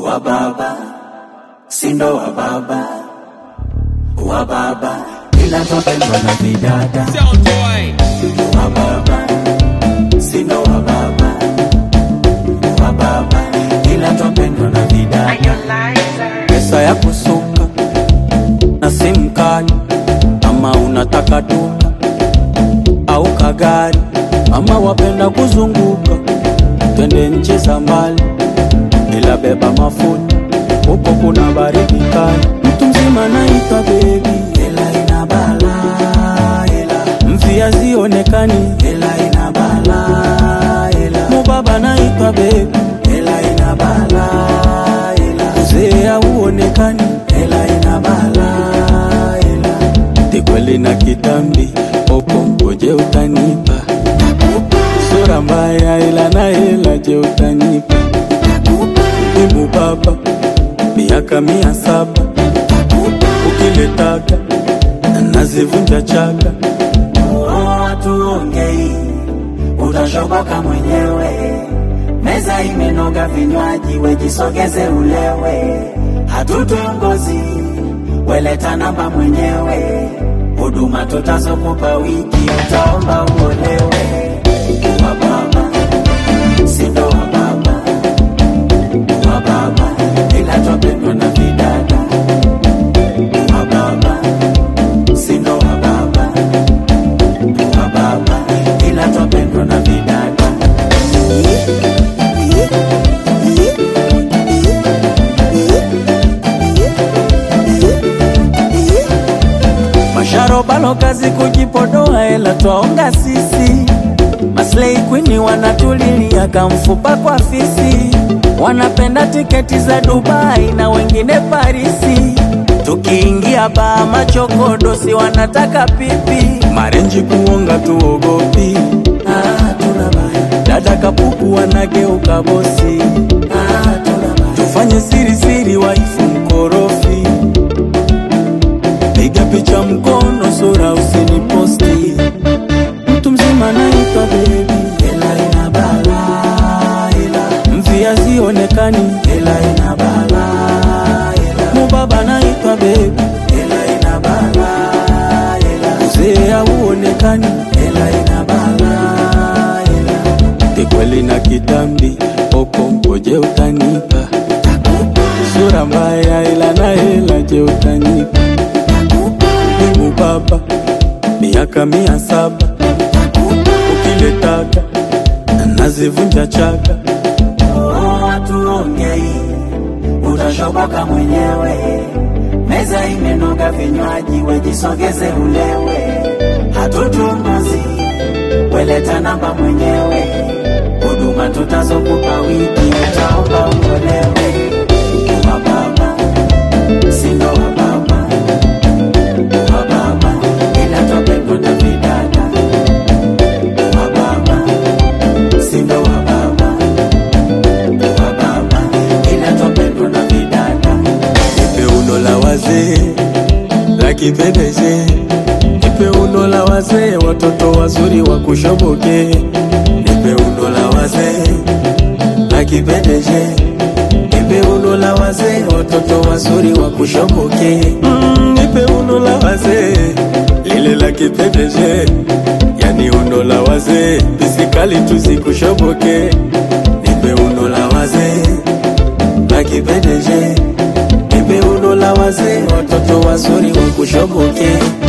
wa baba sindo wa baba wa baba ila twapendwa na vidada Sound boy. wa baba sindo wa baba wa baba ila twapendwa na vidada pesa ya kusuka na simu kali ama unataka duka au kagari ama wapenda kuzunguka twende nchi za mbali ila beba mafuta huko kuna baridi kali mtu mzima naitwa bebi ila ina bala ila mvia zionekani ila ina bala ila mubaba naitwa bebi ila ina bala ila uzee hauonekani ila ina bala ila tikweli na kitambi opo ngoje utanipa sura mbaya ila na hela je utanipa Ibu baba miaka mia saba ukiletaka nazivunja chaka tuongei utashoboka mwenyewe meza imenoga vinywaji wejisogeze ulewe hatutongozi weleta namba mwenyewe huduma tutazokupa wiki utaomba uolewe wa baba sindo wa baba wa baba ila twapendwa na vidada wa baba sindo wa baba wa baba ila twapendwa na vidada masharobalo kazi kujipodoa ela twaonga sisi maslei kwini wanatulilia kamfupa kwa fisi wanapenda tiketi za dubai na wengine parisi tukiingia baa machokodosi wanataka pipi marenji kuonga tuogopi ah, tuna baya. dada kapuku wanageuka bosi ah, tuna baya. tufanye siri siri waifu mkorofi piga picha mkono sura usiniposti mtu mzima naitwa bebi ela ina bala ela mvia zionekani ela ina bala ela mubaba naitwa bebi ela ina bala ela uzee hauonekani ela ina bala ela tikweli na kitambi opo ngoje utanipa sura mbaya ila na hela je utanipa Mungu Baba, miaka mia saba ukiletaka nazivunja chaka. Tuongei, utashoboka mwenyewe. Meza imenoga vinywaji, wejisogeze ulewe. Hatutunguzi, weleta namba mwenyewe. Huduma tutazokupa wiki, utaomba uolewe. Wa baba, sindo wa baba wa baba ila twapendwa na vidada wa baba sindo wa baba wa baba ila twapendwa na vidada nipe uno la wazee la kipendeje nipe uno la wazee watoto wazuri wa kushoboke nipe uno la wazee la kipendeje nipe uno la wazee watoto wazuri wa kushoboke mm, nipe uno la wazee lile la kipendeje yani uno la wazee bisikali tuzikushoboke nipe uno la wazee la kipendeje nipe uno la wazee watoto wazuri wa kushoboke